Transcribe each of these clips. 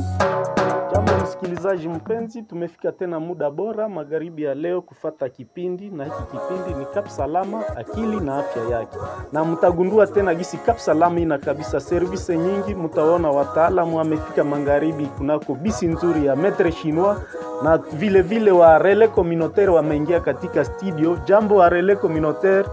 Jambo msikilizaji mpenzi, tumefika tena muda bora magharibi ya leo kufata kipindi, na hiki kipindi ni Kap Salama, akili na afya yake, na mtagundua tena gisi Kap Salama ina kabisa service nyingi. Mtaona wataalamu wamefika magharibi kunako bisi nzuri ya Metre Chinois na vile vile wa Relais Communautaire wameingia katika studio. Jambo wa Relais Communautaire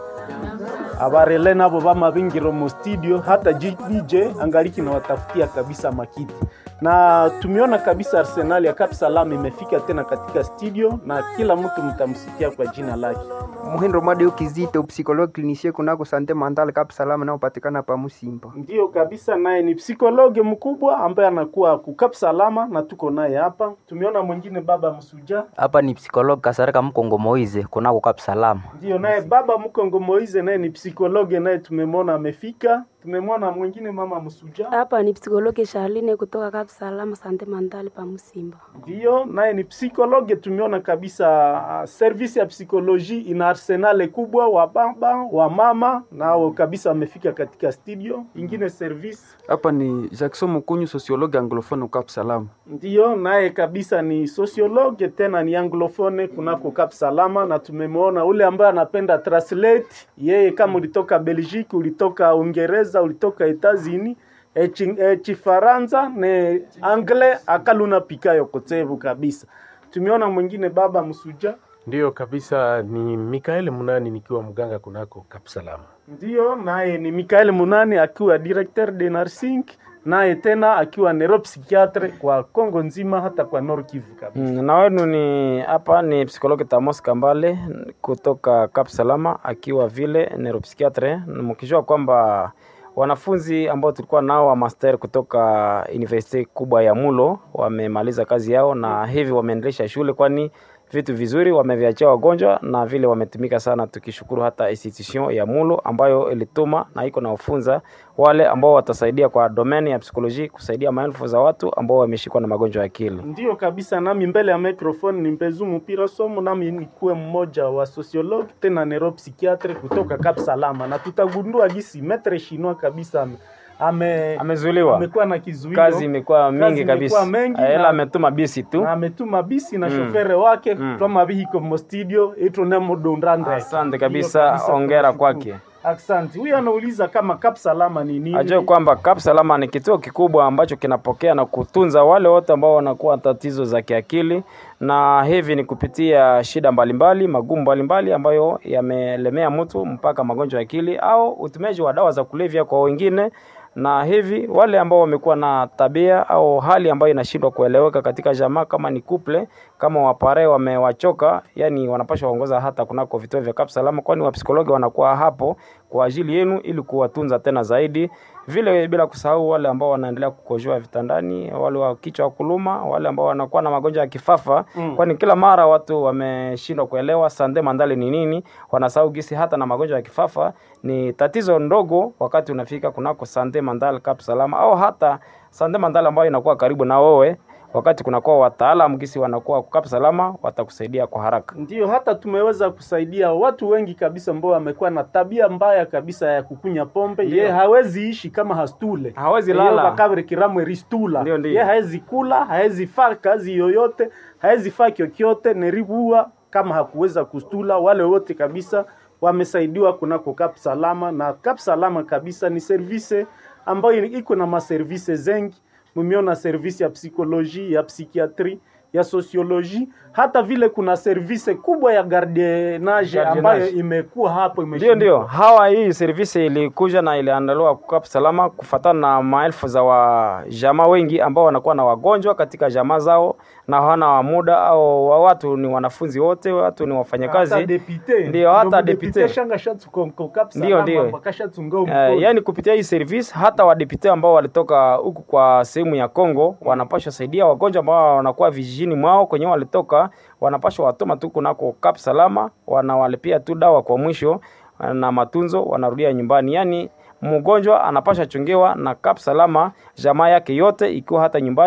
abarele nabo bamabingiro mu studio, hata DJ angaliki na watafutia kabisa makiti na tumeona kabisa Arsenal ya Cap Salam imefika tena katika studio na kila mtu mtamsikia kwa jina lake. Muhindo Mwadeu Kizito, psikologi klinisie kunako sante mentale Cap Salam naopatikana pa Musimba. Ndiyo kabisa, naye ni psikologe mkubwa ambaye anakuwa ku Cap Salama na tuko naye hapa. Tumeona mwingine baba Msuja, hapa ni psikologi Kasarika Mkongo Moize kunako Kap Salama. ndiyo naye baba Mkongo Moize, naye ni psikologe, naye tumemwona amefika. Tumemwona mwingine mama Msuja, Hapa ni psikologi Charline kutoka Cap Salama Sante Mandali pa Musimba. ndiyo naye ni psikologe. Tumeona kabisa uh, service ya psikoloji ina arsenale kubwa, wa baba wa mama nao kabisa wamefika katika studio. Ingine service Hapa ni Jackson Mukunyu, sociologue anglophone Cap Salam. ndiyo naye kabisa ni sociologue tena ni anglofone kunako Cap Salama, na tumemwona ule ambaye anapenda translate. Yeye kama ulitoka Belgique, ulitoka Uingereza, ulitoka Etats-Unis chifaransa ne anglais akaluna pikayo kotevu kabisa. Tumeona mwingine baba Msuja, Ndiyo kabisa, ni Mikael Munani nikiwa mganga kunako Kapsalama. ndiyo naye ni Mikael Munani akiwa directeur de nursing, naye tena akiwa neuropsychiatre kwa Kongo nzima hata kwa Nord Kivu kabisa. Mm, na wenu ni hapa ni psikologi Tamos Kambale kutoka Cap Salama akiwa vile neuropsychiatre, mkijua kwamba wanafunzi ambao tulikuwa nao wa master kutoka university kubwa ya Mulo wamemaliza kazi yao na hivi wameendelesha shule, kwani vitu vizuri wameviachia wagonjwa na vile wametumika sana, tukishukuru hata institution ya Mulo ambayo ilituma na iko na ufunza wale ambao watasaidia kwa domeni ya psikoloji kusaidia maelfu za watu ambao wameshikwa na magonjwa ya akili. Ndiyo kabisa, nami mbele ya microphone ni Mpezu Mpira Somo, nami nikuwe mmoja wa sociologue tena neuropsychiatre kutoka Cap Salama, na tutagundua gisi metre chinois kabisa ame- ame Amezuiliwa, amekuwa na kizuio kazi imekuwa mingi imekuwa kabisa, mengi ila na- ametuma bisi tu. na ametuma bisi na Mm. shofere wake Mm. twama bihiko mo studio itu nemudundande Asante kabisa, ongera kwake. Asante. Huyu anauliza kama Cap Salama ni nini? Ajue kwamba Cap Salama ni kituo kikubwa ambacho kinapokea na kutunza wale wote ambao wanakuwa na tatizo za kiakili, na hivi ni kupitia shida mbalimbali, magumu mbalimbali ambayo yamelemea mtu mpaka magonjwa ya akili au utumiaji wa dawa za kulevya kwa wengine na hivi wale ambao wamekuwa na tabia au hali ambayo inashindwa kueleweka katika jamaa, kama ni couple, kama wapare wamewachoka, yani wanapaswa waongoza hata kunako vituo vya Cap Salama, kwani wapsikologi wanakuwa hapo kwa ajili yenu ili kuwatunza tena zaidi, vile bila kusahau wale ambao wanaendelea kukojoa vitandani, wale wa kichwa wa kuluma, wale ambao wanakuwa na magonjwa ya kifafa Mm. kwani kila mara watu wameshindwa kuelewa sande mandale ni nini, wanasahau gisi hata na magonjwa ya kifafa ni tatizo ndogo wakati unafika kunako sande mandale Cap Salama au hata sande mandale ambayo inakuwa karibu na wewe, wakati kunakuwa wataalamu gisi wanakuwa Cap Salama watakusaidia kwa haraka. Ndiyo, hata tumeweza kusaidia watu wengi kabisa ambao wamekuwa na tabia mbaya kabisa ya kukunya pombe. Ndiyo. Ye hawezi ishi kama hastule, Hawezi Iyo lala. bakabri kiramwe ristula. Ndiyo, ndiyo. Ye hawezi kula, hawezi faa kazi yoyote, hawezi faa kyokyote, neribua kama hakuweza kustula. Wale wote kabisa wamesaidiwa kunako Cap Salama, na Cap Salama kabisa ni service ambayo iko na maservice zengi mumeona service ya psikoloji ya psikiatri ya sosioloji hata vile kuna service kubwa ya gardienage Gardienage. ambayo imekuwa hapo Ndio, imeshindwa. ndio, hawa hii servisi ilikuja na iliandaliwa Cap Salama kufatana na maelfu za wajamaa wengi ambao wanakuwa na wagonjwa katika jamaa zao na hawana muda au wa watu ni wanafunzi wote, watu ni hata wafanyakazi depute Ndio, hata Ndio, depute. depute shanga shatu konko Cap Ndio, Salama, ndio. bakashatunga Uh, mkono. yani kupitia hii service hata wadepute ambao walitoka huku kwa sehemu ya Kongo wanapashwa saidia wagonjwa ambao wanakuwa vijijini mwao kwenye walitoka, wanapashwa watoma tu kunako Cap Salama, wanawalipia tu dawa kwa mwisho na matunzo, wanarudia nyumbani. Yani mgonjwa anapasha chungiwa na Cap Salama, jamaa yake yote ikiwa hata nyumbani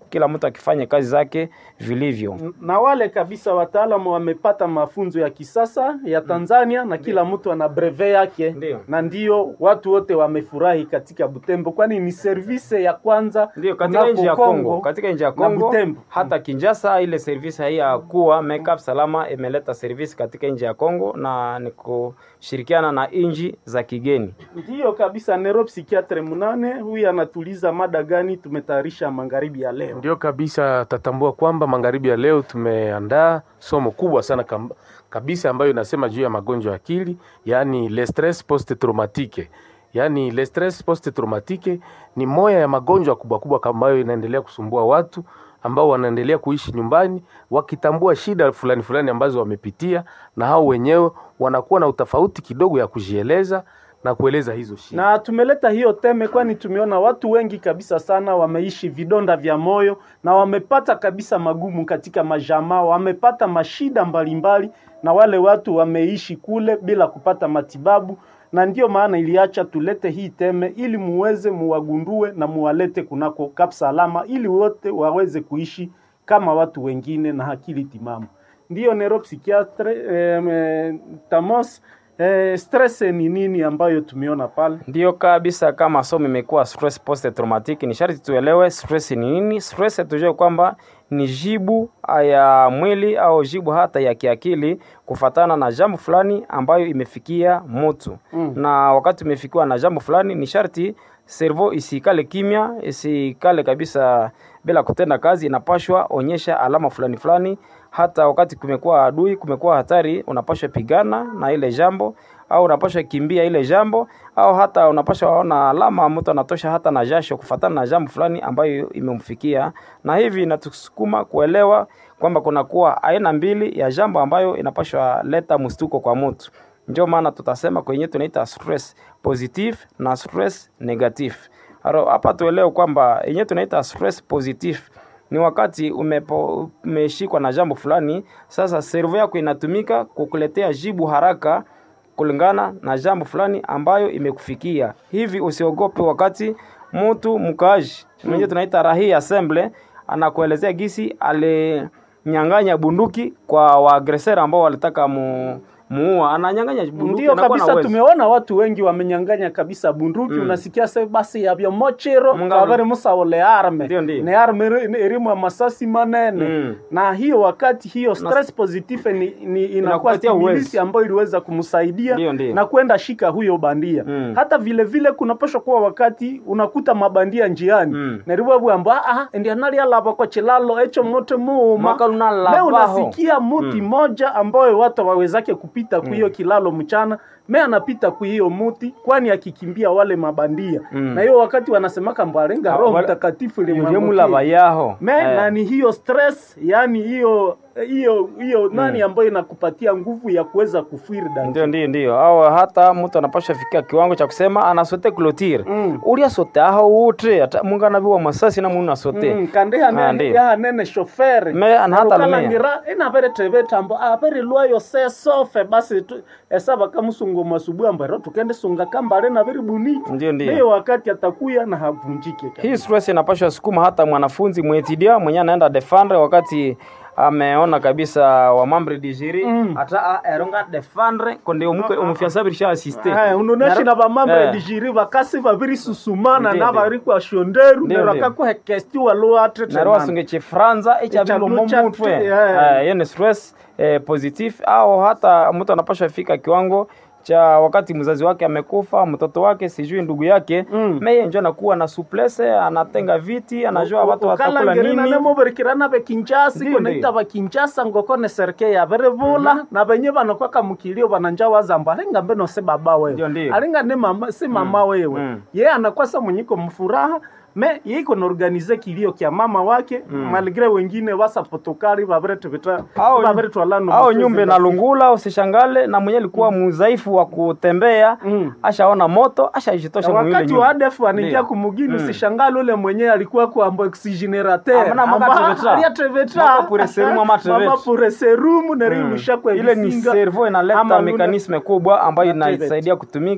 kila mtu akifanya kazi zake vilivyo. na wale kabisa wataalamu wamepata mafunzo ya kisasa ya Tanzania na kila mtu ana breve yake Ndio. na ndio watu wote wamefurahi katika Butembo, kwani ni service ya kwanza Ndio katika kunako nchi ya Kongo, katika nchi ya na Kongo Butembo. hata Kinshasa ile service hii ya kuwa makeup salama imeleta service katika nchi ya Kongo na ni kushirikiana na nchi za kigeni. Ndiyo kabisa, neuropsychiatre munane huyu anatuliza mada gani tumetayarisha magharibi ya leo. Ndio kabisa, tatambua kwamba magharibi ya leo tumeandaa somo kubwa sana kam, kabisa ambayo inasema juu ya magonjwa ya akili, yaani le stress post traumatique. Yaani le stress post traumatique ni moya ya magonjwa kubwa kubwa ambayo inaendelea kusumbua watu ambao wanaendelea kuishi nyumbani wakitambua shida fulani fulani ambazo wamepitia, na hao wenyewe wanakuwa na utofauti kidogo ya kujieleza na kueleza hizo shida. Na tumeleta hiyo teme kwani tumeona watu wengi kabisa sana wameishi vidonda vya moyo na wamepata kabisa magumu katika majamaa, wamepata mashida mbalimbali, na wale watu wameishi kule bila kupata matibabu, na ndiyo maana iliacha tulete hii teme ili muweze muwagundue na muwalete kunako Kapsalama ili wote waweze kuishi kama watu wengine na akili timamu. Ndiyo neuropsychiatre eh, eh, Tamos Eh, stress ni nini ambayo tumeona pale? Ndiyo kabisa, kama somo imekuwa stress post traumatic, ni sharti tuelewe stress ni nini. Stress tujue kwamba ni jibu ya mwili au jibu hata ya kiakili kufatana na jambo fulani ambayo imefikia mtu Mm. na wakati umefikiwa na jambo fulani, ni sharti servo isikale kimya, isikale kabisa bila kutenda kazi, inapashwa onyesha alama fulani fulani. Hata wakati kumekuwa adui, kumekuwa hatari, unapashwa pigana na ile jambo au unapashwa kimbia ile jambo au hata unapashwa ona alama mtu anatosha hata na jasho kufatana na jambo fulani ambayo imemfikia, na hivi inatusukuma kuelewa kwamba kunakuwa aina mbili ya jambo ambayo inapashwa leta mstuko kwa mtu. Ndio maana tutasema kwenye tunaita stress positive na stress negative. Aro, hapa tuelewe kwamba yenye tunaita stress positive ni wakati umepo, umeshikwa na jambo fulani, sasa servo yako inatumika kukuletea jibu haraka kulingana na jambo fulani ambayo imekufikia. Hivi usiogope wakati mtu mkaaji mwenye tunaita rahi assemble anakuelezea gisi alinyang'anya bunduki kwa waagresera ambao walitaka mu muua ananyang'anya bunduki Ndio anakuwa na kabisa, uwezo. tumeona watu wengi wamenyang'anya kabisa bunduki Mm. unasikia se basi yavyo mochero Mungano. kavere musaole arme Ndio, ndio. ne arme iri- erimu ya masasi manene Mm. na hiyo wakati hiyo stress positive ni, ni inakuwa Inakupatia uwezo. stimulisi ambayo iliweza kumsaidia Ndio, ndio. na kwenda shika huyo bandia Mm. hata vile vile kunapaswa kuwa wakati unakuta mabandia njiani Mm. neribwabwamba ah endi anali alava kwa chilalo echo mote muuma Mwaka lunalavaho. leo unasikia muti moja ambayo watu wawezake kupita kwa hiyo kilalo mchana me anapita kwa hiyo muti kwani akikimbia wale mabandia Mm. na hiyo wakati wanasemaka mbwarenga Ah, roho wale- mtakatifu yemulava limwangukie yaho me Eh. na ni hiyo stress yani hiyo hiyo hiyo nani ambayo inakupatia nguvu ya kuweza kufiri dani ndio ndio ndio au hata mtu anapasha fikia kiwango cha kusema anasote clotire Mm. uria sote aho utre ata mungu anaviwa masasi na munu asote Mm, kandi Ah, hane ndio. yahanene shoferi Me- ana hata lumea. Ukalangira, inavere teve tambo avere lwayo se sofe basi tu, esava kamusungo masubuhi ambero tukende sunga kambale na veri buniki Ndio, ndio. hiyo wakati atakuya na havunjike kabisa. hii stress inapashwa sukuma hata mwanafunzi mwetidia mwenye anaenda defendre wakati ameona kabisa wamambre digiri Mm. ata a- eronga defendre konde omuke omufiasabirisha asiste Aya, unoneshi na vamambre Eh. dijiri vakasi vaviri susumana Ndio, na ndio. vari kwa shonderu Ndio, nero ndio. akakuhekesti waluatre naro wasunge chifranza echavilo Echavilo cha- mumutwe yeah. Eh, hiyo ni stress eh, positive au hata mtu anapasha fika kiwango cha wakati mzazi wake amekufa mtoto wake sijui ndugu yake Mm. meye njo anakuwa na suplese anatenga viti anajua watu watakula nini nemoverikirana vekinjasi Ndio, konaita ndio. vakinjasa ngokone serike yaverevula na venye vanokwaka mukilio vananja wazamba alinga mbeno si baba Ndio, wewe ndio. alinga ni mama si mama wewe mm. ye anakwasa mwenyiko mfuraha me yeiko naorganize kilio kya mama wake malgre wengine wasapotokali vaveretuvita Au- vaveretwalano au nyumbe na lungula usishangale na mwenye alikuwa mudhaifu wa kutembea Mm. ashaona moto ashajitosha mwile wakati nyumba wa ADF anaingia Ndio. kumugini Mm. usishangale ule mwenyewe alikuwa kuamba oxygenerateur Amana mwaka treveta. aliatreveta Mwaka pure serumu ama treveta. pure serumu nerimusha kwa ile ni visinga. servo Ama inaleta lule- mekanisme kubwa ambayo Na treveta. inasaidia kutumika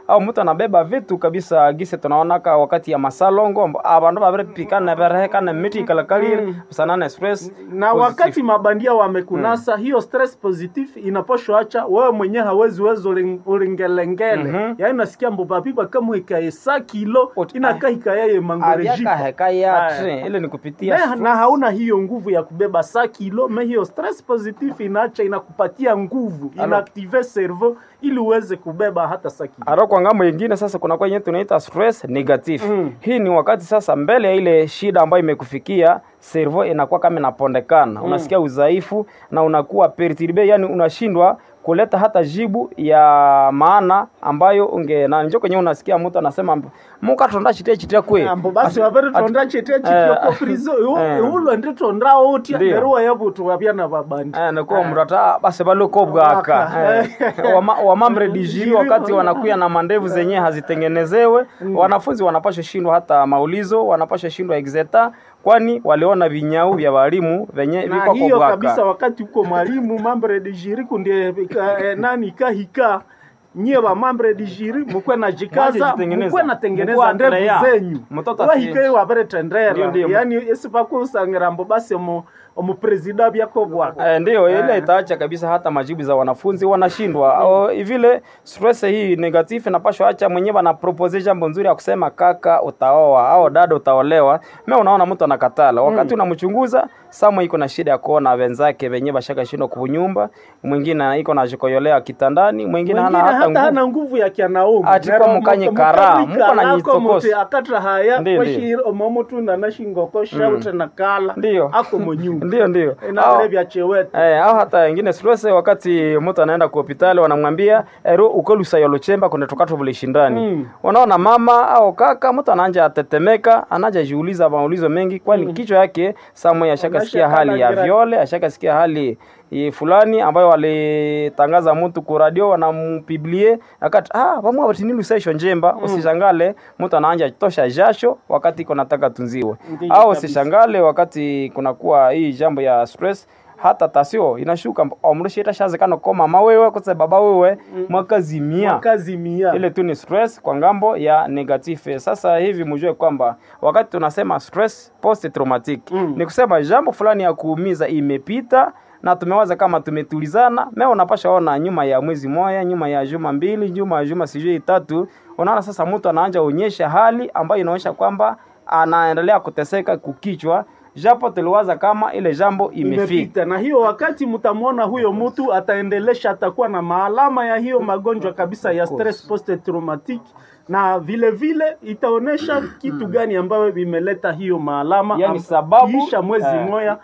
au mtu anabeba vitu kabisa gise tunaonaka wakati ya masalongo amb- abandu babiripikana berehekana miti ikalakalire busanana stress na wakati mabandia wamekunasa hiyo stress positive inaposho acha wewe mwenyewe hawezi wezi uling- ulingelengele Mhm. yaani nasikia mbobabiba kama ikaye sa kilo Ot- inakaa ikayaye mangerejiko avyakaheka yatre Aya. ile ni kupitia na, na hauna hiyo nguvu ya kubeba sa kilo me hiyo stress positive inaacha inakupatia nguvu inaaktive cerveau ili uweze kubeba hata sa kilo Aro kwa ngambo ingine sasa kuna kwenye tunaita stress negative. Mm. Hii ni wakati sasa mbele ya ile shida ambayo imekufikia servo inakuwa kama inapondekana. Unasikia udhaifu na unakuwa perturbe, yani unashindwa kuleta hata jibu ya maana ambayo unge na njo kwenye unasikia mtu anasema muka tonda chitia chitia kwe ambo basi wavere tonda chetea eh, chitioko prizo eh. ulo ndi tonda otia Ndiyo. neruwa yabutu wabyana babandi Eh, nakuwa mrata basi baloko bwaka Bwaka. eh, wama, wamamre dijiri wakati wanakuya na mandevu zenyewe hazitengenezewe wanafunzi wanapasha shindwa hata maulizo wanapasha shindwa exeta kwani waliona vinyau vya walimu venye na viko hiyo kabisa bwaka wakati uko mwalimu mambre de jiri kundie ika- eh, nani kahika nyie wa mambre de jiri mukwe na jikaza Mwajitengeneza. mukwe Mukwe natengeneza ndevu atrea. zenyu Mtoto asi- wahike wavere Ndio, tendera ndio. yani esipakusangira mbo basi omu omupresida byako bwaka Eh, ndio ile itaacha kabisa hata majibu za wanafunzi wanashindwa. O, vile stress hii negative inapashwa acha mwenyewe ana propose jambo nzuri ya kusema kaka utaoa au dada utaolewa. Mimi unaona mtu anakatala. Wakati unamchunguza Samu iko na shida ya kuona wenzake wenyewe bashaka shindwa kunyumba, mwingine iko na jikoyolea kitandani, mwingine hana Mwingine hata hata nguvu. hana nguvu ya kianaume Ati kwa mukanye kara, muko na nyitsokosi. akatra haya Ndiyo, kwashiri omomutu nanashingoko shaute na kala Ndio. ako monyumba Ndio ndio. inavile Au- vya chewete Eh, au hata wengine stress wakati mtu anaenda kwa hospitali wanamwambia ero ukolusa yolo chemba kuna tokato vile shindani. Mm. Unaona mama au kaka mtu anaanja atetemeka, anaja jiuliza maulizo mengi kwani kichwa yake Samuel ashakasikia Anashaka hali ya langira- viole, ashakasikia hali eh, fulani ambayo walitangaza mtu ku radio wanampiblie akati ah vamwe watinini usaisho njemba usishangale mtu anaanja tosha jasho wakati iko nataka tunziwe Ndiyo au kabisa. usishangale wakati kunakuwa hii jambo ya stress hata tasio inashuka omrushita shazekano ko mama wewe kose baba wewe mwakazimia wakazimia ile tu ni stress kwa ngambo ya negative. Sasa hivi mjue kwamba wakati tunasema stress post traumatic Mm. ni kusema jambo fulani ya kuumiza imepita na tumewaza kama tumetulizana. Mimi unapasha ona nyuma ya mwezi moja, nyuma ya juma mbili, nyuma ya juma sijui tatu, unaona sasa mtu anaanza onyesha hali ambayo inaonyesha kwamba anaendelea kuteseka kukichwa, japo tuliwaza kama ile jambo imefika. imepita na hiyo wakati mtamwona huyo mtu ataendelesha atakuwa na maalama ya hiyo magonjwa kabisa ya stress post traumatic na vile vile itaonesha kitu gani ambayo vimeleta hiyo maalama Yani am- sababu- kiisha mwezi eh. moja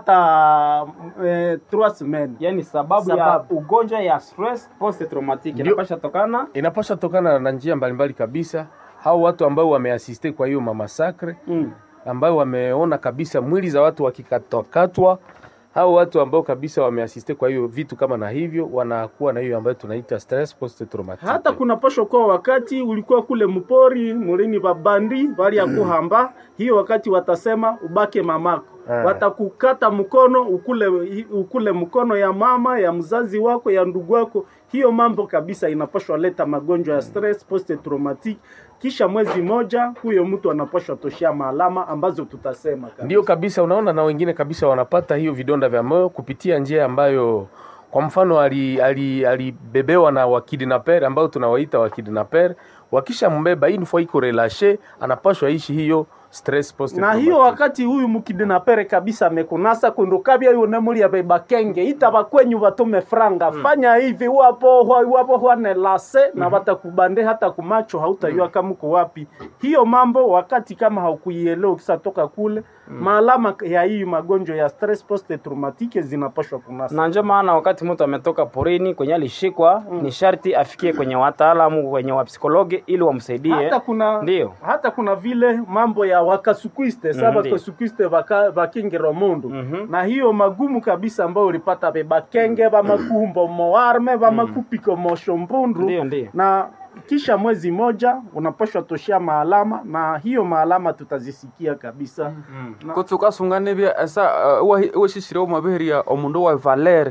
hata eh, trois semaines yani sababu, ya Sababu. ugonjwa ya stress post traumatic Ndio. inapasha tokana inapasha tokana na njia mbalimbali kabisa. Hao watu ambao wameasiste kwa hiyo mamasakre mm. ambao wameona kabisa mwili za watu wakikatwakatwa, hao watu ambao kabisa wameasiste kwa hiyo vitu kama na hivyo, wanakuwa na hiyo ambayo tunaita stress post traumatic. hata kuna posho kwa wakati ulikuwa kule mpori mulini babandi bali ya kuhamba hiyo wakati watasema ubake mamako Ah. watakukata mkono ukule ukule mkono ya mama ya mzazi wako ya ndugu wako hiyo mambo kabisa inapashwa leta magonjwa ya stress post traumatic kisha mwezi moja huyo mtu anapashwa toshea maalama ambazo tutasema kabisa. Ndio kabisa, unaona, na wengine kabisa wanapata hiyo vidonda vya moyo kupitia njia ambayo kwa mfano alibebewa ali, alibebewa na wakidnaper ambao tunawaita wakidnaper. Wakisha mbeba hii nifua iko relashe, anapashwa ishi hiyo stress post na hiyo wakati huyu mukidinapere kabisa amekunasa kundukabya yune muli abeba kenge ita bakwenyu batume franga fanya hivi wapo hwa- wapo hwane lase na batakubande hata kumacho hautayua kama uko wapi hiyo mambo wakati kama haukuielewa ukisatoka kule maalama ya hii magonjwa ya stress post traumatique zinapashwa kunasa na ndio maana wakati mtu ametoka porini kwenye alishikwa ni sharti afikie kwenye wataalamu kwenye wapsikologi ili wamsaidie hata kuna Ndio. hata kuna vile mambo ya wakasukwiste sa Mhm, bakasukwiste baka- bakingiro mundu Mhm. na hiyo magumu kabisa ambayo ulipata be bakenge bamakumbo moarme bamakupiko moshombundu Ndio, ndio. na kisha mwezi moja unapashwa toshea maalama na hiyo maalama tutazisikia kabisa Na- kutsukasunga bya esa weshishire omabihiria omundu wa valere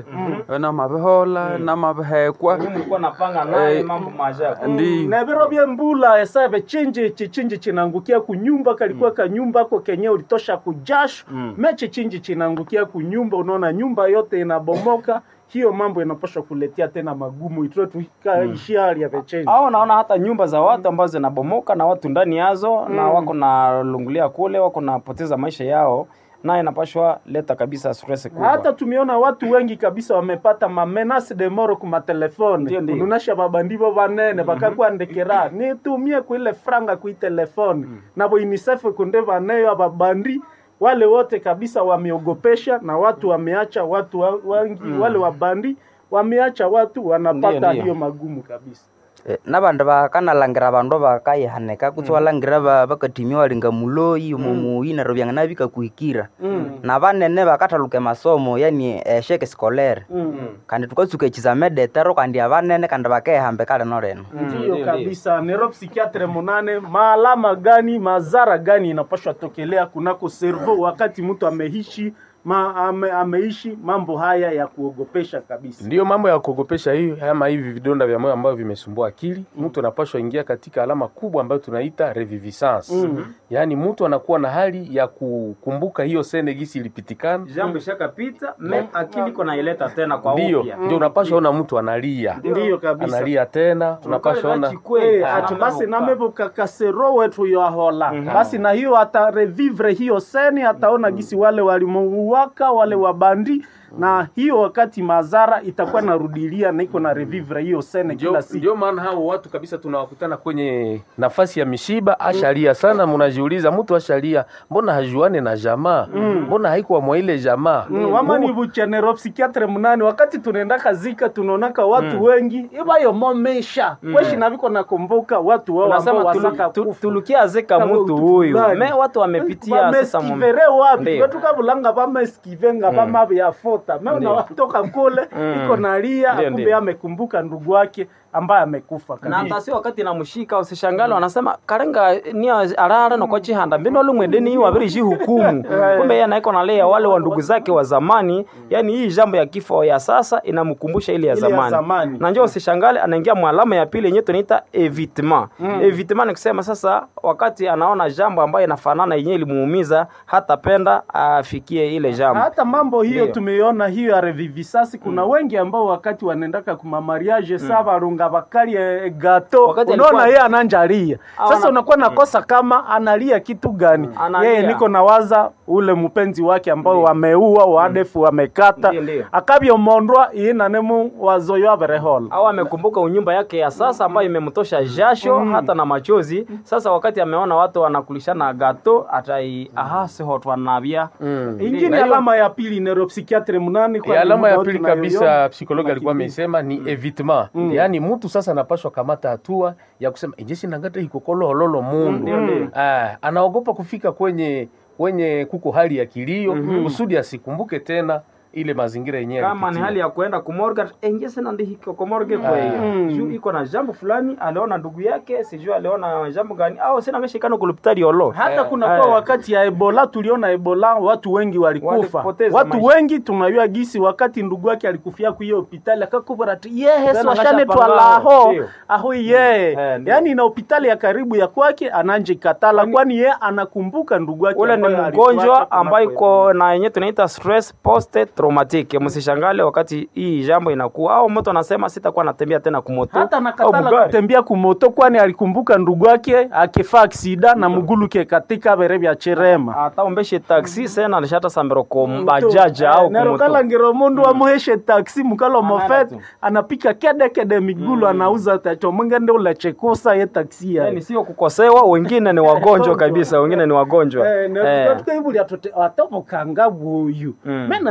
namabihola namabihekwa mlikuwa napanga naye Eh, mambo maajabu ndi na viro vya mbula esabe chinji chichinji chinaangukia kunyumba kalikuwa kanyumba ko kenye ulitosha kujasho mechi chinji chinaangukia kunyumba unaona nyumba yote inabomoka hiyo mambo inapaswa kuletea tena magumu itue tukaishia hali ya vechenji au naona hata nyumba za watu ambazo zinabomoka na watu ndani yazo na wako na lungulia kule wako napoteza maisha yao naye inapashwa leta kabisa stress kubwa hata tumeona watu wengi kabisa wamepata mamenase de moro ku Ndio, matelefone ndio. kununasha babandivo banene bakakwandikira nitumie kuile franga kui telefone nabo unicef kunde baneyo ababandi wale wote kabisa wameogopesha na watu wameacha watu wa- wengi wale wabandi wameacha watu wanapata Ndio, ndio. hiyo magumu kabisa Eh, nabandu bakanalangira bandu bakayihanika kutsi walangira ba- bakatimia walinga muloyi omumuyi neryo byangana bikakuhikira na banene bakathaluka emasomo yani esheke sikolere kandi tukatsuka ekizame detero kandi abanene kandi bakehamba kale noleno ndiyo kabisa nero psikiatre munane maalama gani mazara gani inapashwa tokelea kunako servo wakati mtu ameishi ma, ame, ameishi mambo haya ya kuogopesha kabisa ndiyo mambo ya kuogopesha hiyo ama hivi vidonda vya moyo ambavyo vimesumbua akili mtu anapashwa ingia katika alama kubwa ambayo tunaita reviviscence yaani mtu anakuwa na hali ya kukumbuka hiyo sene gisi ilipitikana jambo ishakapita me akili iko naileta tena kwa ndiyo upya ndio unapashwa ona mtu analia ndiyo kabisa analia tena unapashwa ona Eh, ati basi namevo kakasero wetu yoahola basi na hiyo atarevivre hiyo seni ataona gisi wale walimuuaka wale wabandi na hiyo wakati mazara itakuwa narudilia na iko na revivre hiyo sene ndio kila siku ndio maana hao watu kabisa tunawakutana kwenye nafasi ya mishiba ashalia sana mnajiuliza mtu ashalia mbona hajuane na jamaa mbona haikuwa mwa ile jamaa Mm, wama ni buchenero psikiatre munani wakati tunaenda kazika tunaonaka watu wengi ibayo momesha kweshi naviko nakumbuka watu wao ambao unasema tulu, wasaka tu, kufa. tulukia zeka Kama mtu utu huyu fulani. me watu wamepitia sasa mu- vameskivere wapi Ndiyo. vetukavulanga vameskivenga vamavyafota me Ndiyo. unawatoka kule iko nalia Ndiyo, kumbe ndiyo. amekumbuka ndugu wake ambaye amekufa na kabisa. hata si wakati namshika usishangale wanasema karenga ni arara noko chihanda mbino lumwendeni hii wabirishi hukumu kumbe yeye anaiko nalea wale wa ndugu zake wa zamani yani hii jambo ya kifo ya sasa inamkumbusha ile ya Ile ya zamani, zamani. na njoo usishangale anaingia mwalama ya pili yenyewe tunaita evitement evitement ni kusema sasa wakati anaona jambo ambayo inafanana yenyewe ilimuumiza hatapenda afikie ile jambo hata mambo hiyo Ndiyo. tumeiona hiyo ya revivisasi kuna wengi ambao wakati wanaendaka kumamariage sa varunga bakali e, gato Wakati unaona alikuwa- yeye ananjalia Au sasa ana- unakuwa nakosa kama analia kitu gani Analia. yeye niko nawaza ule mpenzi wake ambao wameua wadefu wamekata Ndiyo, ndiyo. akavyomondwa iinanemu wazoyo averehola au amekumbuka unyumba yake ya sasa ambayo imemtosha jasho hata na machozi sasa wakati ameona watu wanakulishana gato atai ahasihotwanavya Mm. ingine Na hiyo- alama ya pili neuropsikiatre munani E, alama ya muda pili tunayoiona. kabisa psikologi alikuwa Makipindi. amesema ni evitement yaani mtu sasa anapashwa kamata hatua ya kusema ijesi nangata hikokoloholo mundu Ah, anaogopa kufika kwenye kwenye kuko hali ya kilio kusudi asikumbuke tena ile mazingira yenyewe kama ni alipitia. hali ya kuenda kumorga engese nandihikokomorge kweyo juu iko na jambo fulani aliona ndugu yake sijui aliona jambo gani au sina ngeshikano kulupitari olo hata Eh, kuna eh. kwa wakati ya ebola tuliona ebola watu wengi walikufa Walipoteza watu maisha. wengi tunajua gisi wakati ndugu yake alikufia kuiyo hopitali akakubara ati yehe Tena swashane kashapambana, twalaho ndio. aho yeye Eh, ndio. yaani na hopitali ya karibu ya kwake ananje katala kwani yeye anakumbuka ndugu yake ule ni ambaye alituacha mgonjwa ambayo kunako iko na yenyewe tunaita stress post traumatic msishangale wakati hii jambo inakuwa au mtu anasema sitakuwa natembea tena kumoto hata au nakatala bugari. kutembea kumoto kwani alikumbuka ndugu yake akifa aksida na muguluke katika bere vya cherema ata umbeshe taxi sena nishata sambiro ko bajaja au kumoto nerokala mundu amuheshe taksi mukalo Anaenda mofet tu. anapika kede kede migulu anauza tacho mwingende ulechekusa ye taksi yani sio kukosewa wengine ni wagonjwa kabisa wengine ni wagonjwa Eh, tukaibulia atomo kanga buyu Mm. mena ni magonjwa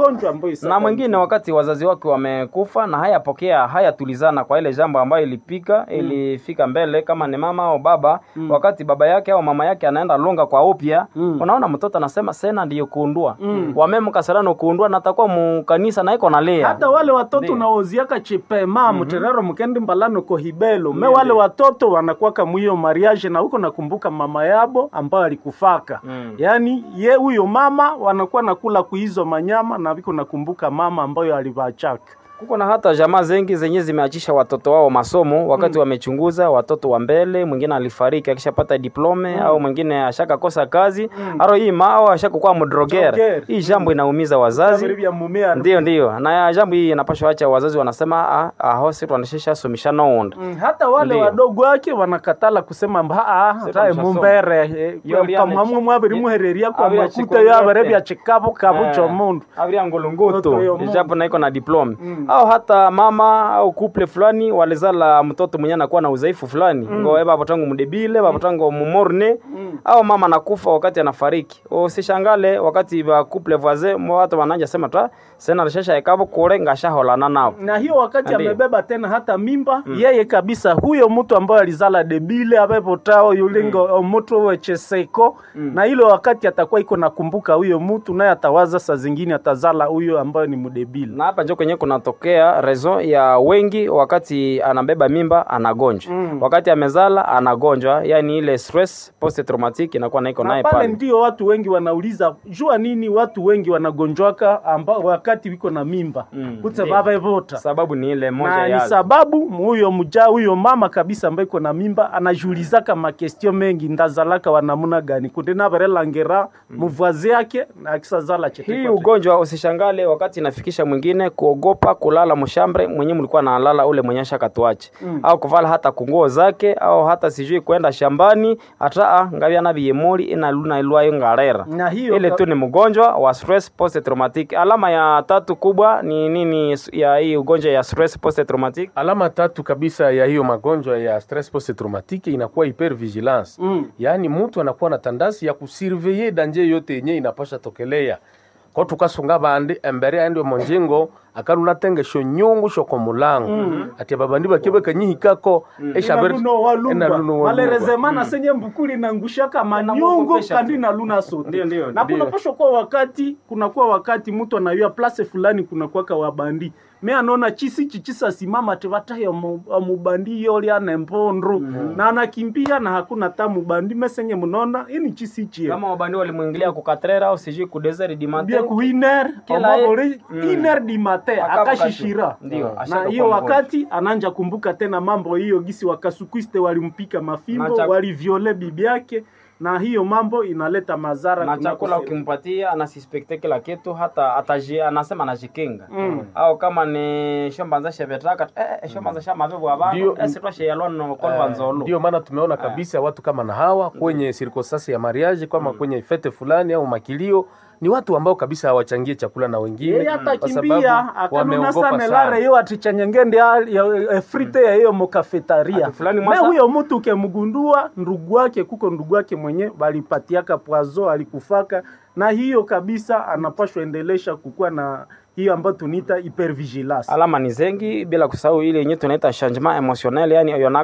magonjwa ambayo na mwingine wakati wazazi wake wamekufa na hayapokea hayatulizana kwa ile jambo ambayo ilipika ilifika mbele kama ni mama au baba wakati baba yake au mama yake anaenda longa kwa upya unaona mtoto anasema sena ndiyo kuundua wamemkasarano kuundua na atakuwa mukanisa na iko nalia hata wale watoto Ndiyo. unaoziaka chipema muterero mukendi mbalano kohibelo me wale watoto wanakwaka mwiyo mariage na huko nakumbuka mama yabo ambayo alikufaka Mm. yaani ye huyo mama wanakuwa nakula kuizo manyama na viko nakumbuka mama ambayo alivachaka kuko na hata jamaa zengi zenye zimeachisha watoto wao masomo wakati wamechunguza watoto wa mbele mwingine alifariki akishapata diplome au mwingine ashakakosa kazi aro hii ma au ashakukuwa mdrogere Drogere. hii jambo inaumiza wazazi vya mumea ndio ndio na jambo hii inapashwa acha wazazi wanasema ah, aho si twanashesha somisha nounda Mm, hata wale Ndiyo. wadogo wake wanakatala kusema mba ah, Sasa tae mshasoma. mumbere Yo, liane- kamwamwe mwabiri muhereria kwa Abiri makuta achikolo yo abere yote. bya chikabu kabu cho mundu abiria Mtoto yo ngolongoto Mungu. japo naiko na diplome au hata mama au couple fulani walizala mtoto mwenye anakuwa na udhaifu fulani mm. ngo baba tangu mdebile baba tangu mumorne au mama anakufa wakati anafariki usishangale wakati ba couple voisin mo watu wananja sema ta sena rishasha ekabo kule ngashaholana nao na hiyo wakati Ndiyo. amebeba tena hata mimba yeye kabisa huyo mtu ambaye alizala debile abepotao yulingo mm. mtu wecheseko na ile wakati atakuwa iko nakumbuka huyo mtu naye atawaza saa zingine atazala huyo ambayo ni mdebile na hapa njo kwenye kunatokea rezo ya wengi wakati anabeba mimba anagonjwa Mm. wakati amezala anagonjwa yani ile stress post traumatic inakuwa naiko na naye pale pale ndio watu wengi wanauliza jua nini watu wengi wanagonjwaka amba wakati wiko na mimba Mm, kutse ndiyo. baba evota sababu ni ile moja na ni ya sababu huyo mja huyo mama kabisa ambaye iko na mimba anajulizaka makestio mengi ndazalaka wanamuna gani kunde navarelangera muvwazi yake na akisazala chete hii kwa ugonjwa usishangale wakati inafikisha mwingine kuogopa kulala mshambre mwenye mlikuwa nalala ule mwenye shakatuache Mm. au kuvala hata kunguo zake au hata sijui kwenda shambani hata ngavya na biyemoli inaluna ilwayo ngarera na hiyo ile tu ni mgonjwa wa stress post traumatic alama ya tatu kubwa ni nini ya hii ugonjwa ya stress post traumatic alama tatu kabisa ya hiyo magonjwa ya stress post traumatique inakuwa hypervigilance Mm. yaani mtu anakuwa na tandasi ya kusurveye danje yote yenye inapasha tokelea ko tukasunga bandi embere aende monjengo akaluna tengesho nyungu shoko mulango mm. ati babandi bakibe kanyihikako Inaluno walumba. walumba malerezemana senye mbukuli nangushaka manyungu Inamwogopesha kandi tu. na luna sote Ndio, ndio, na ndio. kunapashwa kuwa wakati kunakuwa wakati mtu anayua place fulani kunakuwaka wabandi me anaona chisi chichisa simama tevataye mubandi yoli ane mbondru na anakimbia na hakuna ta mubandi mesenye munona ini chisi chie kama wabandi walimwingilia kukatrera au sijui kudesert di matin bia ku iner Kila ye- omabori Mm. iner di mate Akabu akashishira katu. Ndio, na ashaka hiyo kuwa wakati ananja kumbuka tena mambo hiyo gisi wakasukwiste walimpika mafimbo Na chak- waliviole bibi yake na hiyo mambo inaleta madhara na kunako chakula sehemu. ukimpatia anasispekte kila kitu hata ataji, anasema anajikinga Mm. au kama ni shombanza shevetaka eh, shombanza shamavevu abantu Ndio. esitwasheyalwano kolva nzolo ndio maana tumeona kabisa watu kama na hawa kwenye sirkosasi ya mariage kama kwenye fete fulani au makilio ni watu ambao kabisa hawachangie chakula na wengine yeye kwa atakimbia sababu akanuna wameogopa sana sana. lare yo atichanyengende ya- ya- ya frite ya hiyo mokafetaria Ati fulani me mwasa- huyo mtu ukemgundua ndugu wake kuko ndugu wake mwenye balipatiaka pwazo alikufaka na hiyo kabisa anapashwa endelesha kukuwa na hiyo ambayo tuniita hypervigilance alama ni zengi bila kusahau ile yenye tunaita changement emotionnel yani oyo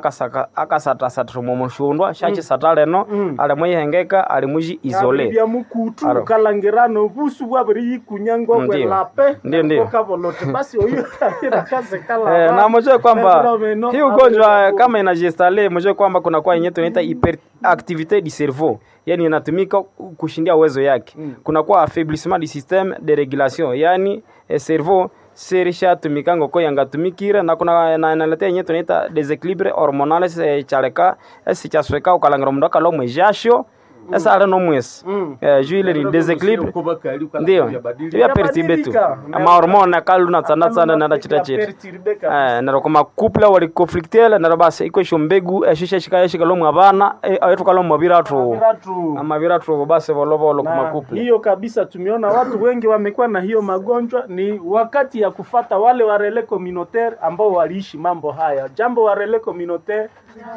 nakasatasatrumumushundwa shachi sataleno Mm. alimwihengeka alimwiji isole bya mukutu Aro. ukalangirano busu bwabiri yikunyangwa Ndio. kwelape Ndio, ndio. kavolote basi oyo kaze kala Eh, na mjue kwamba Fenomeno, hii ugonjwa hapo- kama inajistale, mjue kwamba kuna kwa yenye tunaita hyperactivite du cerveau, yani inatumika kushindia uwezo yake. Mm. Kuna kwa affaiblissement du système de régulation, yani eh, cerveau serisha tumikango ko yangatumikire na kuna na inaletea yenye tunaita desequilibre hormonal eh, chareka esichasweka ukalangira mundu akalomwe jasho esa ale nomwesi Mm. eh, juu ile ni desequilibre ndio ya perturbe tu Yabadilika. amahormone akaluna tsana tsana nada chita chita Eh, nero koma couple wali conflictele nero basi iko isho mbegu eshisha shika yeshika lomwe abana ayetu kalomwe biratu ama biratu basi volovolo kuma na couple hiyo kabisa tumeona watu wengi wamekuwa na hiyo magonjwa ni wakati ya kufata wale warele communautaire ambao waliishi mambo haya jambo warele communautaire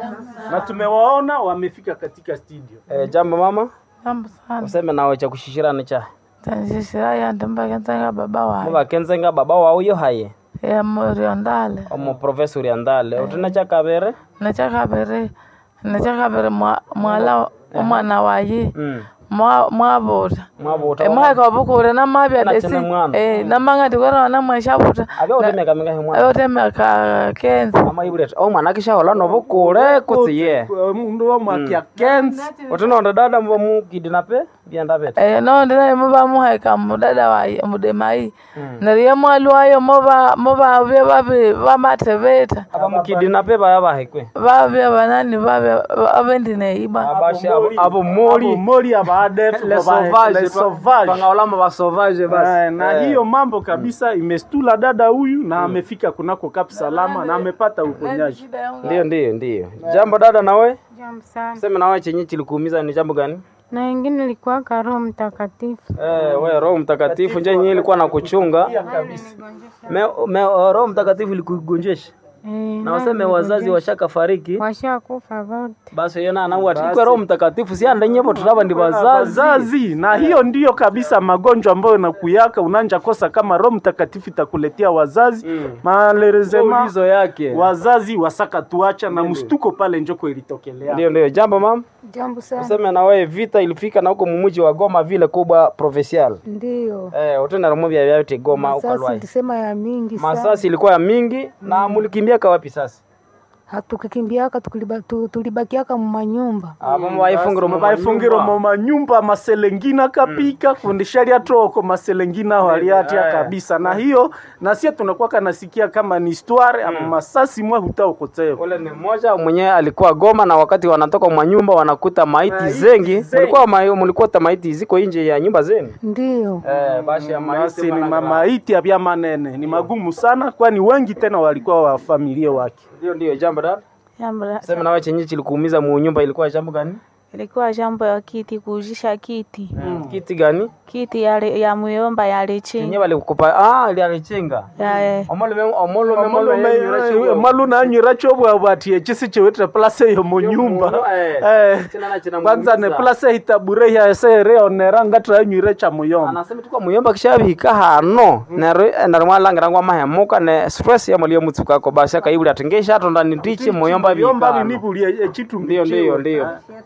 na tumewaona wamefika katika studio eh, jambo mama Jambo sana. useme nawe cha kushishirana cha tanjishira yandi mbakenzenga baba wayi mubakenzenga baba wawu yo haye emuriondale omu province uriandale utina chakabere nechakaviri nechakaviri mwa- mwala omwana wayi Mm. mwa- mwavuta mwabuta emwaka vukure namavya Na desi tena mwana. Eh, namang'ati kwerona mweshavuta abya utemeka mingahi mwana ayotemeka kenza ama ibuleta o mwana akishahola nobukule kutsiye mundu wa mwakia kenzi utinonde dada mbo mukidinape byenda bete Eh, nondi naye muvamuheka mudada wayi mudemai neriye mwali wayo muva muvavye vavi vamateveta aba mukidinape baya bahekwe vavye vanani vavye avendineiba abashi abo- abo moli moli abaadef le sauvage bangaolama ba sauvage basi na Eh. hiyo mambo kabisa imestula dada huyu na amefika kunako Kap Salama na amepata uponyaji. ndio ndio ndio jambo dada nawe Jambo sana. sema nawe chenye kilikuumiza ni jambo gani Na wengine ilikuwa Roho Mtakatifu. Eh, we Roho Mtakatifu nje yenyewe ilikuwa na kuchunga. Me, me, Roho Mtakatifu ilikugonjesha. Eh, Na waseme wazazi washaka fariki. washakufa wote. Basi yena na wati kwa Roho Mtakatifu si anda nyepo tulaba ndi wazazi. Wazazi na hiyo ndiyo kabisa magonjwa ambayo nakuyaka unanja kosa kama Roho Mtakatifu itakuletea wazazi Mm. malerezema Ulizo yake. wazazi wasaka tuacha na mstuko pale njoko ilitokelea. Ndio ndio jambo mam. Jambo sana. Useme na wewe vita ilifika na huko mumuji wa Goma vile kubwa provincial. Ndio. Eh, utenda na mubya vyote Goma huko Sasa Alwai. tulisema ya mingi sana. Masasi ilikuwa ya mingi na mulikimbia kwa wapi sasa? Hatukikimbiaka tuliba- tu- tulibakiaka mumanyumba. Ah, mama waifungiro mama baifungiro mu manyumba maselengina kapika kundishalia toko maselengina waliatia Eh. kabisa na hiyo na sie tunakuwa kanasikia kama ni histoire ama masasi mwa hutaokoteo Ule ni mmoja mwenyewe alikuwa Goma na wakati wanatoka mwa nyumba wanakuta maiti zengi. Mlikuwa ma, mlikuwa ta maiti ziko nje ya nyumba zenu. Ndio. Eh, basi ya maiti basi ni bana- mamaiti ya manene ni magumu sana kwani wengi tena walikuwa wa familia wake Ndio ndio jambo dada. Sema nawe chenye kilikuumiza mu nyumba ilikuwa jambo gani? ilikuwa jambo ya kiti kuujisha kiti Kiti gani? kiti ya, ya muyomba ya Chenye lechinga walikupa ah ile alichenga. ya Omolo me omolo me omolo me malu nanyira chobwabwatie chisi chewete place yo munyumba Eh, kwanza ne place hitabure ya sere onera ngatra anywire cha muyomba anasema tuko muyomba kishabihika hano nero nero mwalangira ngwa mahemuka ne stress ya mulio mutsuka ko basi akaibuli atengesha atonda nitiche muyomba muyomba bihika binibulie echitu ndio ndio ndio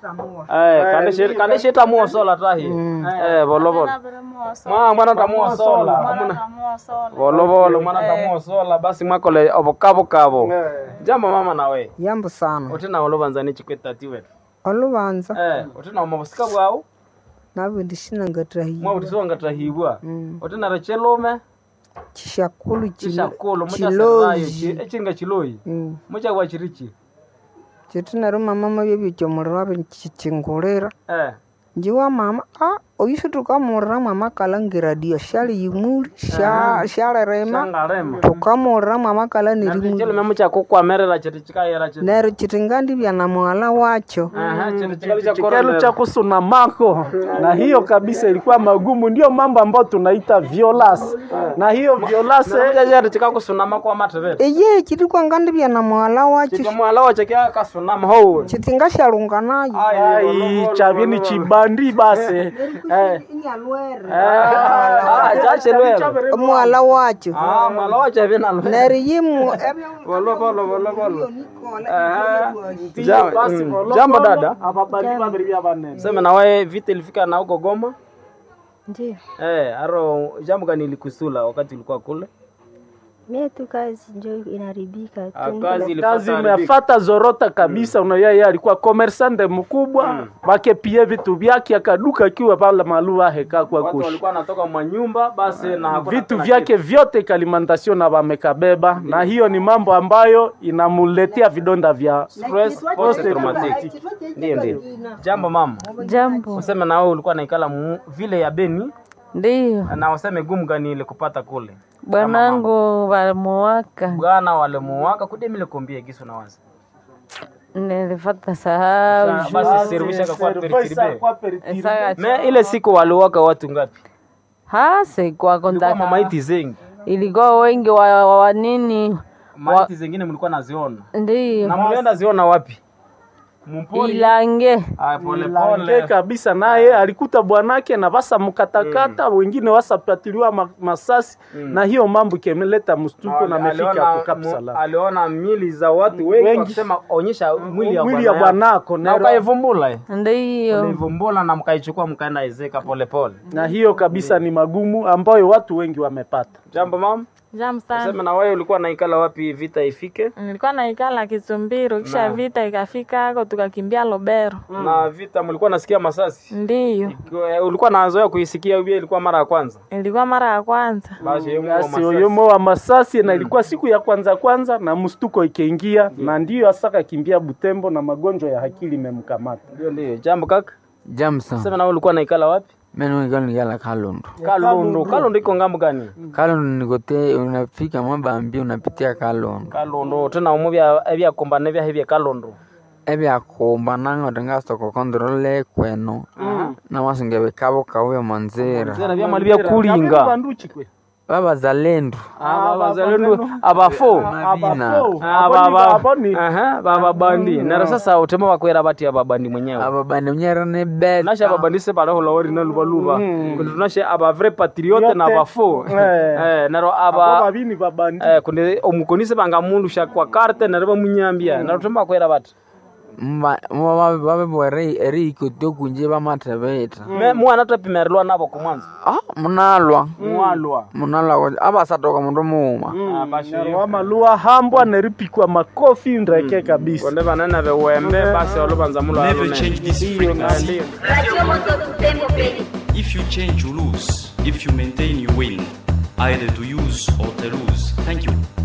eh kandeshe kandeshe tamuo sola tahi eh bolo bolo mwa mwana tamuo sola amuna bolo bolo mwana tamuo sola basi mwakole obokabo kabo jambo mama nawe yambo sana utina olobanza chikwetati wetu olubanza eh utina omabusika bwao nabwe ndishina ngatahi mwa utisonga tahibwa utina rachelume chishakulu chishakulu chiloyi muchasarayo echinga chiloyi Mm. muchagwa chirichi chitinaro mama mabyo byomuriro abe chichingulira eh njiwa mama a oyusu tukamurira mwama kalangira dio shali yimuli sha shalirema shangarema tukamurira mwama kala nirimuli chelume muchakukwamerera chiri chikayera chiri nero chitingandi bya na mwala wacho aha chiri chikali cha chikelu korona cha kusuna mako na hiyo kabisa ilikuwa magumu ndio mambo ambayo tunaita violence na hiyo violence chiri chikakusunama kwa matevere eye chitikwangandi bya na mwala wacho chitomwala wache kyakasunama ho chitinga shalunga nayo ai chavini chibandi basi eh ah chachelwela mwala wacho ah mwala wache vinalo nero yimu bolo bolo bolo bolo aha Ja- mm, jambo dada ababali babiri bya banene sema nawe vita ilifika na huko Goma Ndio. eh aro jambo gani ilikusula wakati ulikuwa kule Mie tu kazi njo inaribika Ah, tu. kazi kazi ilifata imefata zorota kabisa mm. yeye alikuwa commerçante mkubwa mm. bakepie vitu vyake akaduka akiwa pale maluva heka kwa watu kushi walikuwa wanatoka mwa nyumba basi na hakuna vitu tena vyake vyote kalimantasio na wamekabeba na hiyo ni mambo ambayo inamuletea vidonda vya stress post traumatic ndio ndio jambo mama jambo useme na wewe ulikuwa naikala mu- vile ya Beni ndiyo na useme gumu gani ile kupata kule bwanangu walimuwaka bwana wale muwaka kudemile kombie giso na wazi nilifata sahau basi servisha kwa perikiribe Saka- me ile siku waliwaka watu ngapi hase kwa ilikuwa kontaka mamaiti zengi ilikuwa wengi wa, wa, wa nini maiti zengine mlikuwa naziona ndiyo na mlienda ziona wapi Ilange. Ah, pole Lange pole. kabisa naye alikuta bwanake na basa mkatakata wengine wasapatiliwa ma, masasi na hiyo mambo ikeleta mstuko na amefika Aliona- hapo Cap mu- Salam. aliona mili za watu wengi Wengi. wakisema onyesha mwili ya Mwili ya bwana yako. bwanako na nero- ukaivumbula eh? Ndiyo. Ukaivumbula na mkaichukua mkaenda ezeka pole pole. na hiyo kabisa ni magumu ambayo watu wengi wamepata. Jambo mama, Jam sana. sema na wewe ulikuwa naikala wapi vita ifike? Nilikuwa naikala Kisumbiro, kisha Na. vita ikafika hako tukakimbia Lobero. Na vita mlikuwa nasikia masasi? Ndiyo, Kwa- Ulikuwa nazoea kuisikia hiyo ilikuwa mara ya kwanza? ilikuwa mara ya kwanza. Basi hiyo Basi masasi. oyomo wa masasi na ilikuwa siku ya kwanza kwanza na mstuko ikiingia na ndiyo asaka kimbia Butembo na magonjwa ya akili imemkamata. Ndio ndio. Jambo kaka. Jamsa. Sema na wewe ulikuwa naikala wapi? Mimi nikala nikala Kalundu. Kalundu. Kalundu iko ngambo gani? Kalundu nikote unafika mabambi unapitia Kalundu. Kalundu tena umuvya ebya kombane bya hebya Kalundu. ebyakumba nango tingasoko kontrole kweno namasinga bikabo kauya manzira Zera bya mali bya kulinga. Banduchi kwe. babazalendo abazalendo abafo Mabina. Aha, baba bandi nero sasa utema wakwera bati ababandi mwenyewe ababandi mnyera ne beta nashe ababandi se baraho lawori na lubaluba kundi tunashe aba vrai patriote na Yote. abafo Eh. eh nero Abo aba babini babandi. eh kundi omukonise banga mundu sha kwa karte nero bamunyambia nero utema wakwera bati babebwere eriko tokunje bamatebeta me mwana tapimerilwa nabo kumwanza ah munalwa mwalwa munalwa abasatoka mundu muuma Narwa malua hambwa neripikwa makofi ndreke kabisa. konde banene bewembe basi olubanza mulo Never change this frequency. Radio Moto Butembo Beni. If you change, you lose. If you maintain, you win. Either to use or to lose. Thank you.